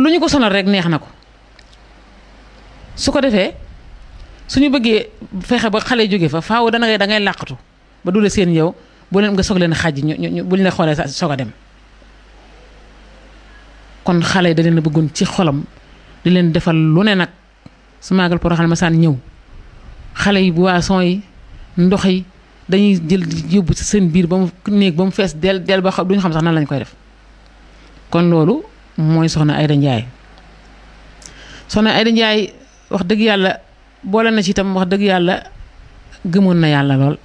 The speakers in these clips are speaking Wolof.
lu ñu ko sonal rek neex na ko su ko defee suñu bëggee fexe ba xale jóge fa faaw dana ngay da ngay làqatu ba du la seen yow bu leen nga soog leen xàjj ñu ñu bu ñu la xoolee sa soog a dem kon xale yi da leen a bëggoon ci xolam di leen defal lu ne nag su maagal Porokhane ma saan ñëw xale yi boisson yi ndox yi dañuy jël yóbbu ci seen biir ba mu néeg ba mu fees del del ba xam duñu xam sax nan lañ koy def kon loolu mooy soxna Ayda Njaay soxna Ayda Njaay wax dëgg yàlla boole na ci itam wax dëgg yàlla gëmoon na yàlla lool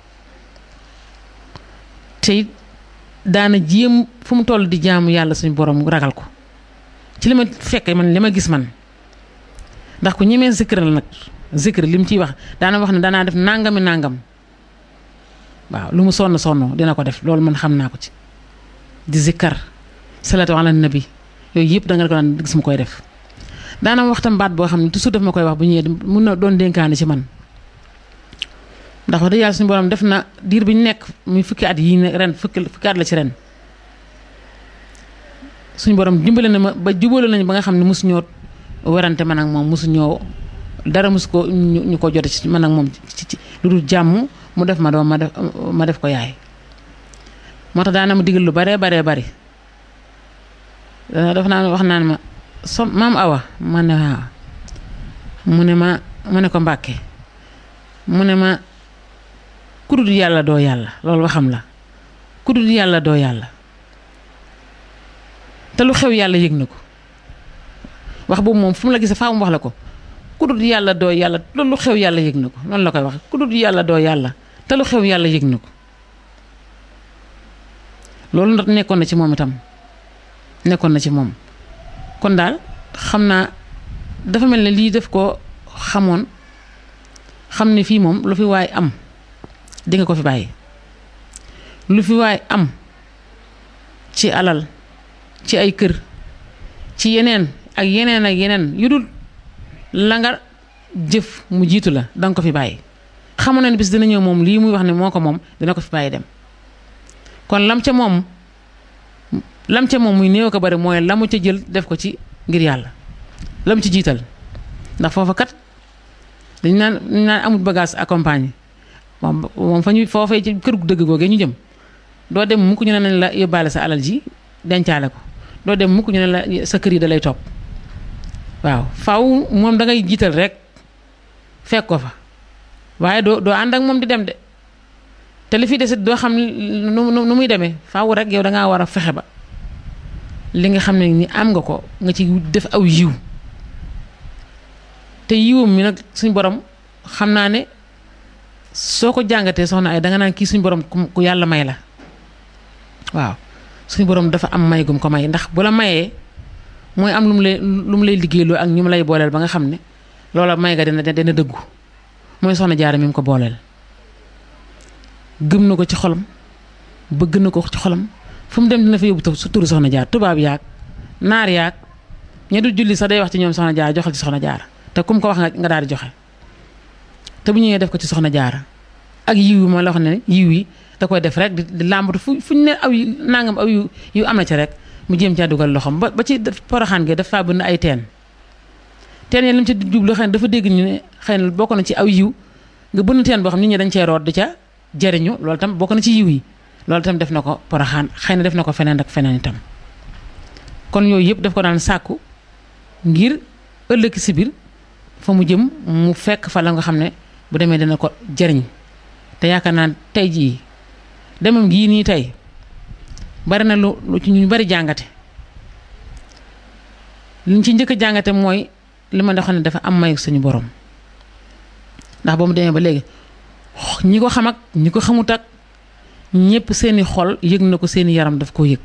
te it daana jéem fu mu toll di jaamu yàlla suñu borom ragal ko ci li ma fekkee man li ma gis man ndax ku ñemee zikr la nag zikr li mu ciy wax daana wax ne danaa def nangami nangam waaw lu mu sonn sonn dina ko def loolu man xam naa ko ci di zikkar salaatu ala nabi yooyu yëpp da nga ko daan gis mu koy def daana waxtam baat boo xam ne toujours daf ma koy wax bu ñëwee mun na doon dénkaane ci man ndax wax dëgg yàlla suñu borom def na diir bi ñu nekk muy fukki at yii ne ren fukki fukki at la ci ren suñu borom dimbale na ma ba jubale nañu ba nga xam ne mosu ñoo werante man ak moom mosu ñoo dara mosu ko ñu ko jote ci man ak moom ci ci lu dul jàmm mu def ma doom ma def ma def ko yaay moo tax daana ma digal lu baree baree bari daf naa wax naan ma so maam awa ma ne waaw mu ne ma mu ne ko mbàkke mu ne ma kudul yàlla doo yàlla loolu waxam la kudul yàlla doo yàlla te lu xew yàlla yëg na ko wax boobu moom fu mu la gisee faa mu wax la ko kudul yàlla doo yàlla loolu lu xew yàlla yëg na ko noonu la koy wax kudul yàlla doo yàlla te lu xew yàlla yëg na ko loolu nag nekkoon na ci moom itam nekkoon na ci moom kon daal xam naa dafa mel ne lii def ko xamoon xam ne fii moom lu fi waay am di nga ko fi bàyyi lu fi waay am ci alal ci ay kër ci yeneen ak yeneen ak yeneen yu dul la nga jëf mu jiitu la danga ko fi bàyyi xamoon na ne bis dina ñëw moom lii muy wax ne moo ko moom dina ko fi bàyyi dem kon lam ca moom lam ca moom muy néew ko bari mooy la mu ca jël def ko ci ngir yàlla lam ci jiital ndax foofa kat dañ naan dañ naan amul bagage accompagné moom moom fa ñu foofee ci kër gu dëgg googee ñu jëm doo dem mukk ñu ne nañ la yóbbaale sa alal ji dencaale ko doo dem mukk ñu ne la sa kër yi da lay topp waaw faw moom da ngay jiital rek fekk ko fa waaye doo doo ànd ak moom di dem de te li fi desit doo xam nu nu muy demee faaw rek yow da ngaa war a fexe ba li nga xam ne ni am nga ko nga ci def aw yiw te yiwam mi nag suñ borom xam naa ne soo ko jàngatee soxna ay danga naan kii suñ borom ku yàlla may la waaw suñ borom dafa am may gum ko may ndax bu la mayee mooy am lu mu lay lu mu lay liggéeyloo ak ñu mu lay booleel ba nga xam ne loola may ga dina dina dëggu mooy soxna jaara mi mu ko booleel gëm na ko ci xolam bëgg na ko ci xolam fu mu dem dina fa yóbbu su turu soxna jaar tubaab yaag naar yaag ña du julli sax day wax ci ñoom soxna jaar joxal ci soxna jaara te kum ko wax nga daal di joxe te bu ñëwee def ko ci soxna jaara ak yiw yi ma la wax ne yiw yi da koy def rek di làmbatu fu fu ñu ne aw yu nangam aw yu yu am na ci rek mu jéem caa dugal loxoom ba ba ci poroxaan gi dafa bëgg ay teen teen yi li mu ci jublu xëy na dafa dégg ñu ne xëy na bokk na ci aw yiw nga bënn teen boo xam nit ñi dañ cee root di ca jëriñu loolu tam bokk na ci yiw yi loolu tam def na ko poroxaan xëy na def na ko feneen ak feneen itam kon yooyu yëpp daf ko daan sàkku ngir ëllëg si biir fa mu jëm mu fekk fa la nga xam ne bu demee dina ko jëriñ te yaakaar naa tey jii demam gii nii tey bari na lu lu ci ñu bari jàngate liñ ci njëkk a jàngate mooy li ma doon ne dafa am may suñu borom ndax ba mu demee ba léegi ñi ko xam ak ñi ko xamut ak ñëpp seeni xol yëg na ko seeni yaram daf koo yëg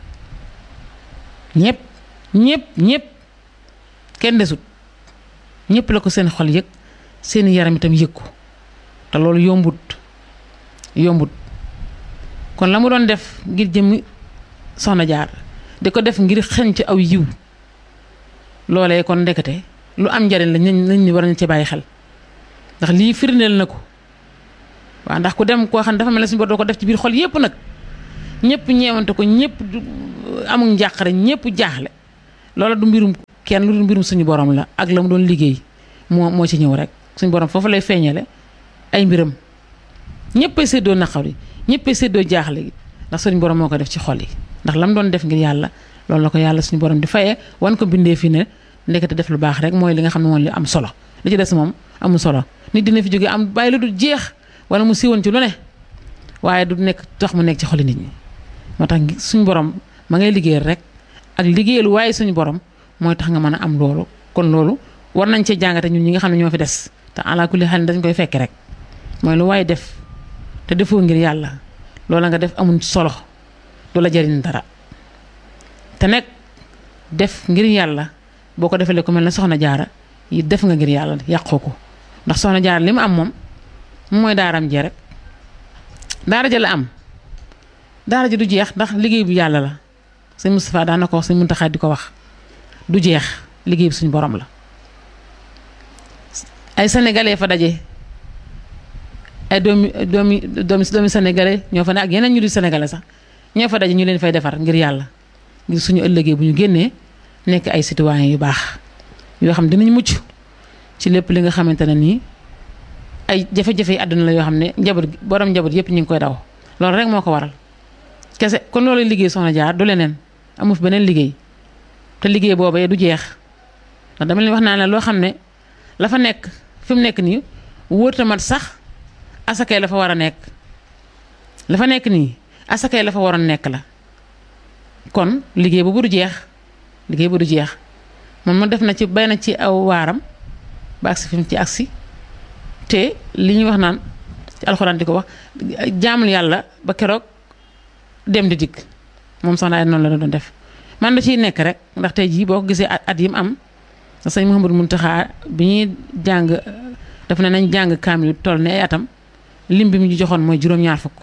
ñëpp ñëpp ñëpp kenn desut ñëpp la ko seen xol yëg seeni yaram itam yëg ko te loolu yombut yombut kon la mu doon def ngir jëmmi soxna jaar di ko def ngir xeñ ci aw yiw loolee kon ndekete lu am njariñ la nañ ni war nañ ci bàyyi xel ndax lii firndeel na ko waaw ndax ku dem koo xam ne dafa mel ne suñu bor doo ko def ci biir xol yépp nag ñëpp ñeewante ko ñëpp amul njàqare ñëpp jaaxle loola du mbirum kenn lu dul mbirum suñu borom la ak la mu doon liggéey moo moo ci ñëw rek suñu borom foofu lay feeñale ay mbiram ñëpp a séddoo naqar yi ñëpp a séddoo jaaxle gi ndax suñu borom moo ko def ci xol yi ndax lam doon def ngir yàlla loolu la ko yàlla suñu borom di fayee wan ko bindee fi ne ndekete def lu baax rek mooy li nga xam ne moom li am solo li ci des moom amul solo nit dina fi jóge am bàyyi lu du jeex wala mu siiwoon ci lu ne waaye du nekk tax mu nekk ci xoli nit ñi moo tax suñu borom ma ngay liggéeyal rek ak liggéeyal waaye suñu borom mooy tax nga mën a am loolu kon loolu war nañ cee jàngate ñun ñi nga xam ne ñoo fi des te ala kulli xel dañ koy fekk rek mooy lu waaye def te defoo ngir yàlla loola nga def amul solo du la jariñ dara te nag def ngir yàlla boo ko defalee ku mel ne soxna jaara yi def nga ngir yàlla yàqoo ko ndax soxna jaara li mu am moom mooy daaram jee rek daara ja la am daara ji du jeex ndax liggéey bu yàlla la sëñ Moustapha daan na ko wax sëñ Muntaxa di ko wax du jeex liggéey bi suñu borom la ay sénégalais fa daje ay doomi doomi doomi doomi sénégalais ñoo fa ne ak yeneen ñu di sénégalais sax ñoo fa daje ñu leen fay defar ngir yàlla ngir suñu ëllëgee bu ñu génnee nekk ay citoyens yu baax yoo xam dinañ mucc ci lépp li nga xamante ne nii ay jafe-jafe yi àdduna la yoo xam ne njaboot borom njaboot yëpp ñu ngi koy daw loolu rek moo ko waral kese kon loolu liggéey soxna jaar du leneen amu fi beneen liggéey te liggéey boobee du jeex ndax dama leen wax naa ne loo xam ne la fa nekk fi mu nekk nii wóorta mat sax asakay la fa war a nekk la fa nekk nii asakay la fa waroon nekk la kon liggéey boobu du jeex liggéey bu du jeex moom ma def na ci bay na ci aw waaram ba agsi fi mu ci agsi te li ñuy wax naan ci alxuraan di ko wax jaamul yàlla ba keroog dem di dikk moom soxna ay noonu la doon def man da ciy nekk rek ndax tey jii boo ko gisee at yi mu am sëñ Mouhamadou Mountakha bi ñuy jàng daf ne nañ jàng kaamil toll ne ay atam lim bi mu ñu joxoon mooy juróom-ñaar fukk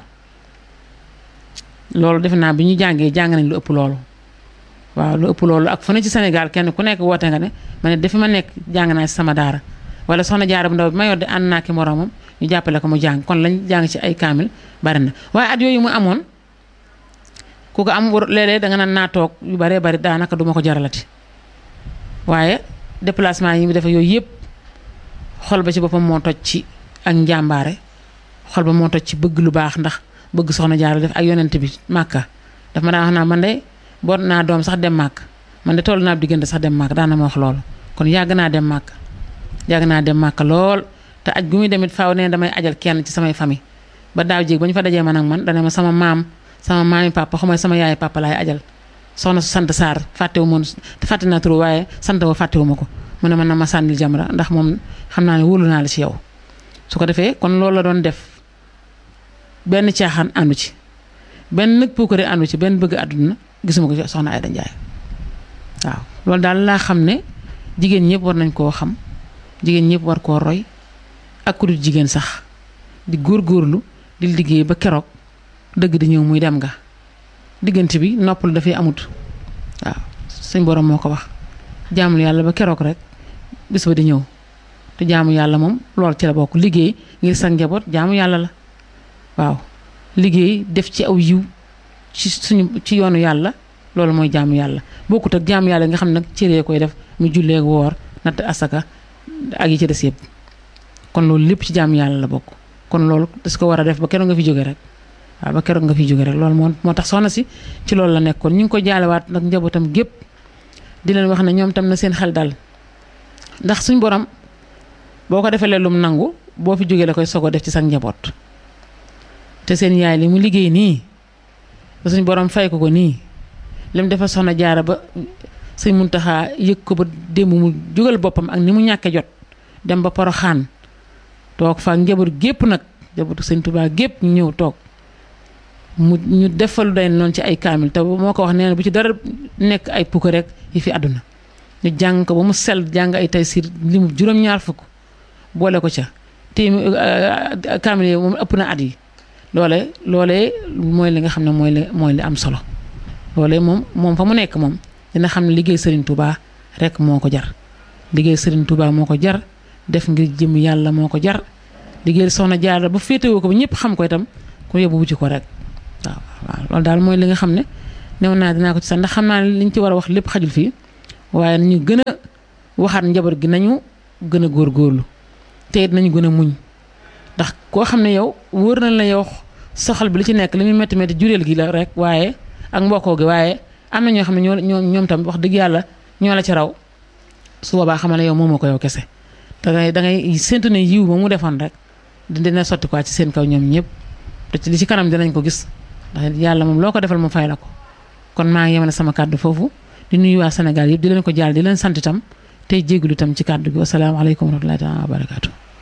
loolu defe naa bi ñu jàngee jàng nañ lu ëpp loolu waaw lu ëpp loolu ak fu ne ci Sénégal kenn ku nekk woote nga ne ma ne dafi ma nekk jàng naa ci sama daara wala soxna jaara bu ndaw bi ma yor di ànd naa ki moroomam ñu jàppale ko mu jàng kon lañ jàng ci ay kaamil bari na waaye at yooyu mu amoon ku ko am war léeg-léeg da nga naan naa toog yu baree bari daanaka duma ko jaralati waaye déplacement yi mu defee yooyu yëpp xol ba ci boppam moo toj ci ak njàmbaare xol ba moo toj ci bëgg lu baax ndax bëgg soxna jaara def ak yonent bi màkka daf ma daan wax naa man de boot naa doom sax dem màkk man de toll naa diggante sax dem màkk daan na ma wax loolu kon yàgg naa dem màkk yàgg naa dem màkk lool te aj gu muy demit faaw ne damay ajal kenn ci samay famille ba daaw jéeg ba ñu fa dajee man ak man dana ma sama maam sama maami papa xamay sama yaay papa laay ajal soxna su sant Sarr fàttewu ma fàtte naa turu waaye sant wa fàttewu ma ko mu ne man na ma sànnil jamra ndax moom xam naa ne wóolu naa la ci yow su ko defee kon loolu la doon def benn caaxaan àndu ci benn nag puukare àndu ci benn bëgg àdduna gisuma ko ci soxna Ayda Njaay waaw loolu daal laa xam ne jigéen ñëpp war nañ koo xam jigéen ñëpp war koo roy ak ku dul jigéen sax di góorgóorlu di liggéey ba keroog dëgg di ñëw muy dem nga diggante bi noppal dafay amut waaw suñ borom moo ko wax jaamul yàlla ba keroog rek bis ba di ñëw te jaamu yàlla moom lool ci la bokk liggéey ngir sa njaboot jaamu yàlla la waaw liggéey def ci aw yiw ci suñu ci yoonu yàlla loolu mooy jaamu yàlla bokkut ak jaamu yàlla nga xam nag cëree koy def mu jullee woor natt asaka ak yi ci des yëpp kon loolu lépp ci jaamu yàlla la bokk kon loolu das ko war a def ba keroog nga fi jóge rek waaw ba keroog nga fi jóge rek loolu moo moo tax soxna si ci loolu la nekkoon ñu ngi ko jaalewaat nag njabootam gépp di leen wax ne ñoom tam na seen xel dal ndax suñ borom boo ko defee lum nangu boo fi jógee la koy sogo def ci sa njaboot te seen yaay li mu liggéey nii ba suñ borom fay ko ko nii lim dafa soxna jaara ba sëñ Muntaxa yëg ko ba démb mu jógal boppam ak ni mu ñàkke jot dem ba Poroxaan toog fa njaboot gépp nag njabootu sëñ Tuubaa gépp ñu ñëw toog mu ñu defal day noonu ci ay kaamil te moo ko wax nee na bu ci dara nekk ay pukk rek yi fi àdduna ñu jàng ko ba mu sell jàng ay tay siir li mu juróom-ñaar fukk boole ko ca téemi kaamil yi moom ëpp na at yi loole loolee mooy li nga xam ne mooy li mooy li am solo loolee moom moom fa mu nekk moom dina xam ne liggéey Serigne Touba rek moo ko jar liggéey Serigne Touba moo ko jar def ngir jëm yàlla moo ko jar liggéey soxna Jaara ba féetewoo ko ba ñëpp xam ko itam ku yóbbu wuti ko rek waaw waaw loolu daal mooy li nga xam ne new naa dinaa ko ci sax ndax xam naa ne liñ ci war a wax lépp xajul fii waaye nañu gën a waxaat njaboot gi nañu gën a góorgóorlu te it nañu gën a muñ ndax koo xam ne yow wóor na la yow soxal bi li ci nekk li muy métti métti jureel gi la rek waaye ak mbokkoo gi waaye am na ñoo xam ne ñoo ñoo ñoom tam wax dëgg yàlla ñoo la ci raw su boobaa xamal ne yow moomoo ko yow kese da ngay da ngay séntu ne yiw ba mu defoon rek dina sotti quoi ci seen kaw ñoom ñëpp te ci li ci kanam dinañ ko gis ndax yàlla moom loo ko defal mu fay la ko kon maa ngi yemale sama kàddu foofu di nuyu waa Sénégal yëpp di leen ko jaal di leen sant itam tey jégalu itam ci kàddu gi wasalaamaaleykum wa rahmatullahi taala wa barakaatu